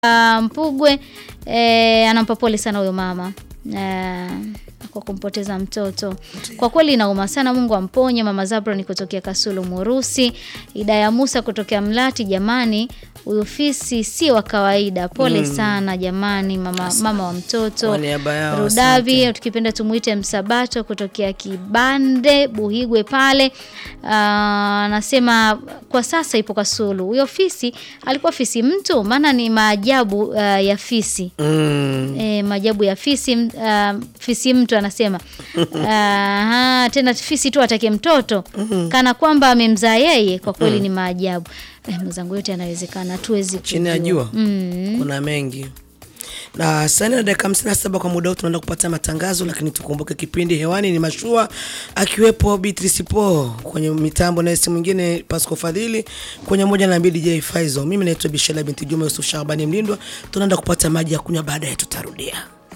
uh, Mpugwe eh, anampa pole sana huyo mama eh, kwa kumpoteza mtoto. Kwa kweli inauma sana, Mungu amponye. Mama Zabron kutokea Kasulu Murusi, Idaya Musa kutokea Mlati. Jamani, huyu fisi si wa kawaida. Pole sana jamani, mama, mama wa mtoto. Kwa niaba yao, Rudavi tukipenda tumuite Msabato kutokea Kibande Buhigwe pale. Ah, Anasema kwa sasa ipo Kasulu. Huyo fisi alikuwa fisi mtu, maana ni maajabu ah, ya fisi Mm. E, maajabu ya fisi m- ah, fisi mtu anasema Aha, tena fisi tu atake mtoto kana kwamba amemzaa yeye. Kwa kweli ni maajabu eh, mwenzangu, yote yanawezekana, hatuwezi chini ya kujua. jua Mm. kuna mengi na saa nne na dakika hamsini na saba kwa muda huu tunaenda kupata matangazo, lakini tukumbuke kipindi hewani ni mashua, akiwepo Beatrice Po kwenye mitambo na si mwingine Pasco Fadhili kwenye moja na mbili DJ Faizo. Mimi naitwa Bishela binti Juma Yusuf Shabani Mlindwa. Tunaenda kupata maji ya kunywa, baadaye tutarudia.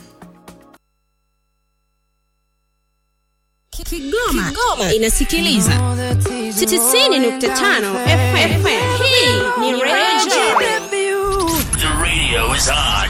Kigoma, inasikiliza 90.5 FM. Hii ni Radio The radio is on.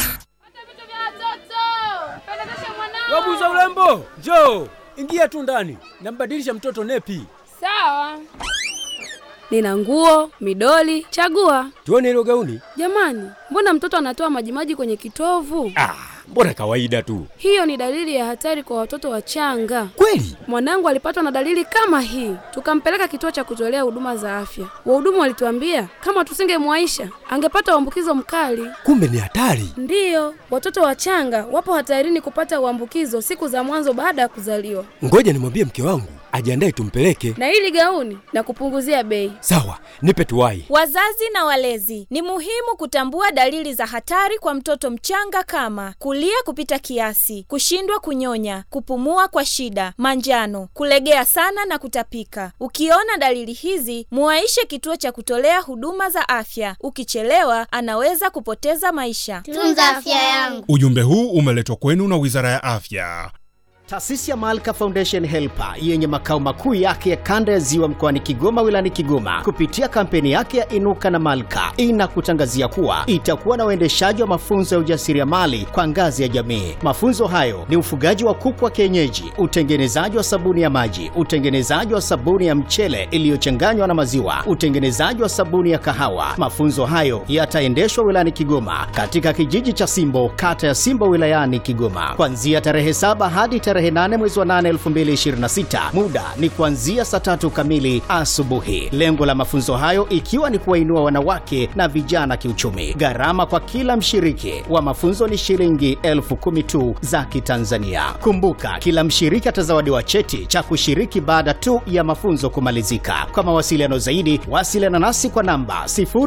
Wabuza urembo, njoo ingia tu ndani, nambadilisha mtoto nepi. Sawa. Nina nguo, midoli, chagua. Tuone hilo gauni. Jamani, mbona mtoto anatoa majimaji kwenye kitovu? Ah, mbona kawaida tu. Hiyo ni dalili ya hatari kwa watoto wachanga. Kweli? Mwanangu alipatwa na dalili kama hii, tukampeleka kituo cha kutolea huduma za afya. Wahudumu walituambia kama tusingemwaisha angepata uambukizo mkali. Kumbe ni hatari. Ndiyo, watoto wachanga wapo hatarini kupata uambukizo siku za mwanzo baada ya kuzaliwa. Ngoja nimwambie mke wangu ajiandae tumpeleke. Na hili gauni na kupunguzia bei. Sawa, nipe tuwai. Wazazi na walezi, ni muhimu kutambua dalili za hatari kwa mtoto mchanga kama kulia kupita kiasi, kushindwa kunyonya, kupumua kwa shida, manjano, kulegea sana na kutapika. Ukiona dalili hizi, muwaishe kituo cha kutolea huduma za afya. Ukichelewa, anaweza kupoteza maisha. Tunza afya yangu. Ujumbe huu umeletwa kwenu na Wizara ya Afya. Taasisi ya Malka Foundation Helper yenye makao makuu yake ya kanda ya Ziwa mkoani Kigoma wilayani Kigoma kupitia kampeni yake ya Inuka na Malka inakutangazia kuwa itakuwa na uendeshaji wa mafunzo ya ujasiriamali kwa ngazi ya jamii. Mafunzo hayo ni ufugaji wa kuku wa kienyeji, utengenezaji wa sabuni ya maji, utengenezaji wa sabuni ya mchele iliyochanganywa na maziwa, utengenezaji wa sabuni ya kahawa. Mafunzo hayo yataendeshwa wilayani Kigoma katika kijiji cha Simbo, kata ya Simbo wilayani Kigoma kuanzia tarehe saba hadi tarehe 8 mwezi wa 8 2026. Muda ni kuanzia saa tatu kamili asubuhi. Lengo la mafunzo hayo ikiwa ni kuwainua wanawake na vijana kiuchumi. Gharama kwa kila mshiriki wa mafunzo ni shilingi elfu kumi tu za Kitanzania. Kumbuka, kila mshiriki atazawadiwa cheti cha kushiriki baada tu ya mafunzo kumalizika. Kwa mawasiliano zaidi, wasiliana nasi kwa namba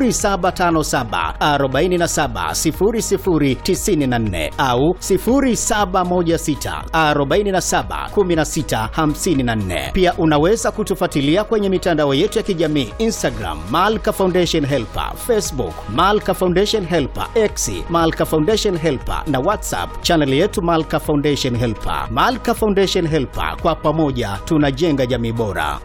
0757 47 0094 au 0716 47 16 54. Pia unaweza kutufuatilia kwenye mitandao yetu ya kijamii Instagram Malka Foundation Helper, Facebook Malka Foundation Helper, X Malka Foundation Helper na WhatsApp chaneli yetu Malka Foundation Helper. Malka Foundation Helper, kwa pamoja tunajenga jamii bora.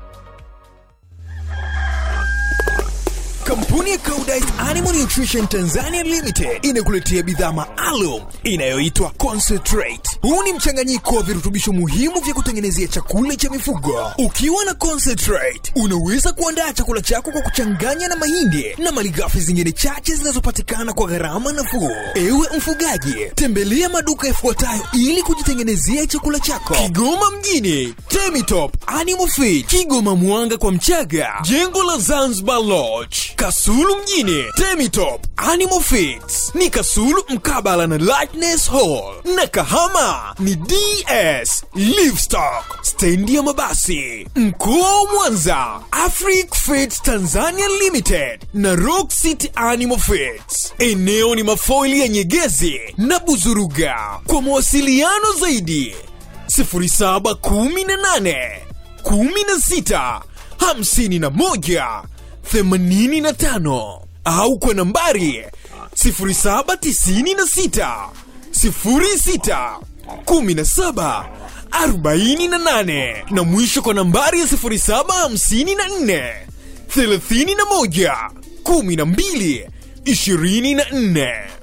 Kampuni ya Koudijt Animal Nutrition Tanzania Limited inakuletea bidhaa maalum inayoitwa Concentrate. Huu ni mchanganyiko wa virutubisho muhimu vya kutengenezea chakula cha mifugo. Ukiwa na Concentrate, unaweza kuandaa chakula chako kwa kuchanganya na mahindi na malighafi zingine chache zinazopatikana kwa gharama nafuu. Ewe mfugaji, tembelea maduka yafuatayo ili kujitengenezea chakula chako: Kigoma mjini, Temitop Animal Feed, Kigoma Mwanga kwa Mchaga, jengo la Zanzibar Lodge, Kasulu mjini, Temitop Animal Feeds ni Kasulu mkabala na Lightness Hall, na Kahama ni DS Livestock, stendi ya mabasi. Mkoa wa Mwanza, Afric Feeds Tanzania Limited na Rock City Animal Feeds. Eneo ni mafoili ya Nyegezi na Buzuruga. Kwa mawasiliano zaidi 0718 16 51 85 au kwa nambari 0796 06 17 48 na mwisho kwa nambari ya 0754 31 12 2026.